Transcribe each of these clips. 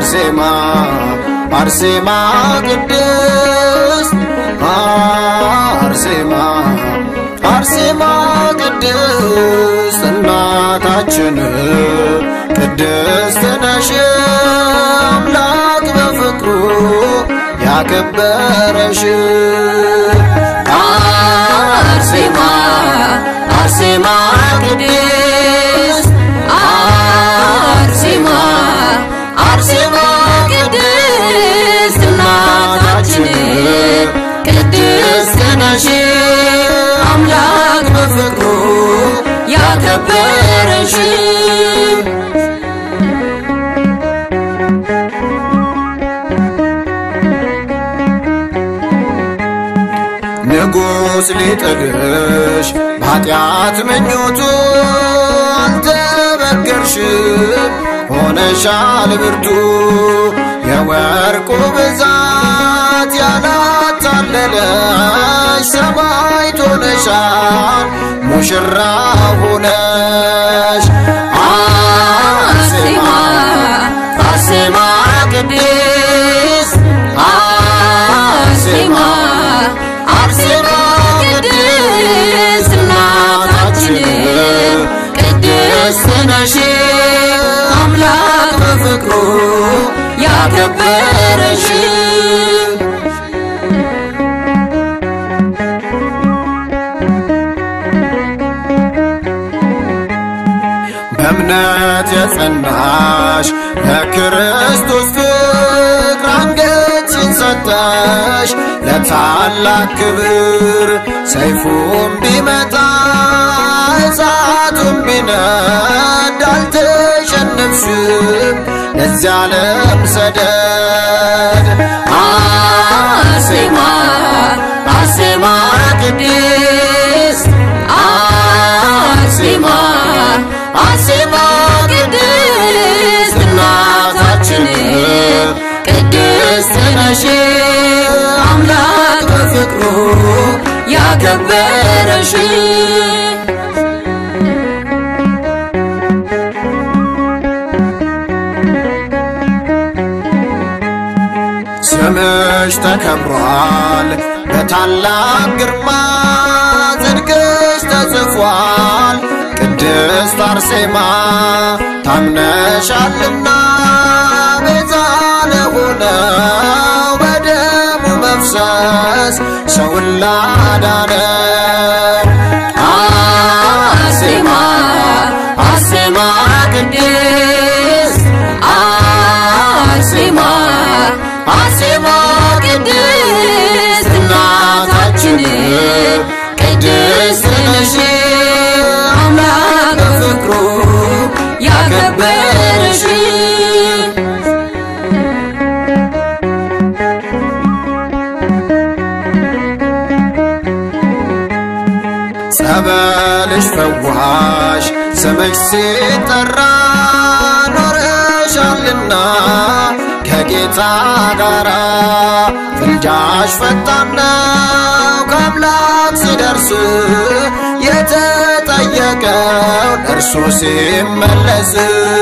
አርሴማ አርሴማ ቅድስት አርሴማ አርሴማ ቅድስት እናታችን ቅድስት ነሽ አምላክ በፍቅሩ ያከበረሽ አርሴማ አርሴማ ቅድስት አርሴማ አርሴማ ቅድስት እናታችን ቅድስት ነሽ አምላክ በፍቅሩ ያከበረሽ ንጉሥ ሊጥልሽ በኃጢአት ምኞቱ አልተበገርሽም ሆነሻል ብርቱ የወርቁ ብዛት ያላታለለሽ ሰማዕት ሆነሻል ሙሽራ ሆነሽ አርሴማ አርሴማ ቅድስት አርሴማ አርሴማ ቅድስት እናታችን ቅድስት ነሽ አምላክ በፍቅሩ ያከበረሽ በእምነት የጸናሽ ለክርስቶስ ፍቅር አንገትሽን ሰጠሽ ለታላቅ ክብር ሰይፉም ቢመጣ እሳቱም ቢነድ አልተሸነፍሽም ለዚያ ዓለም ሰደድ አርሴማ አርሴማ ቅድስት አርሴማ አርሴማ ቅድስት እናታችን ቅድስት ነሽ አምላክ በፍቅሩ ያከበረሽ ስምሽ ተከብሯል በታላቅ ግርማ ጽድቅሽ ተጽፏል ቅድስት አርሴማ ታምነሻልና ቤዛ ለሆነው በደሙ መፍሰስ ሰውን ላዳነው አርሴማ አርሴማ ቅድስት አርሴማ አርሴማ ቅድስት እናታችን ቅድስት ነሽ አምላክ በፍቅሩ ያከበረሽ ጸበልሽ ፈዋሽ ስምሽ ሲጠራ ኖረሻልና ከጌታ ጋራ ፍልጃሽ ፈጣን ነው ከአምላክ ሲደርስ የተጠየቀውን እርሱ ሲመለስ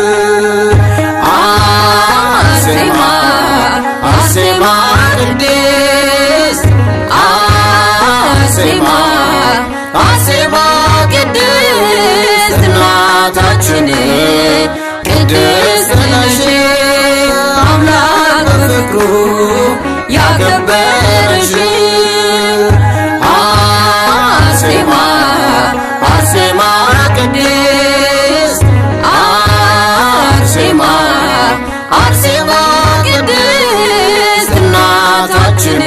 አርሴማ አርሴማ ቅድስት አርሴማ አርሴማ ቅድስት እናታችን ቅድስት ነሽ አምላክ በፍቅሩ ያከበረሽ አርሴማ አርሴማ ቅድስት አርሴማ አርሴማ ቅድስት እናታችን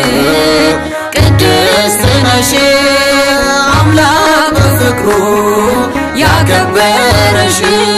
ቅድስት ነሽ አምላክ በፍቅሩ ያከበረሽ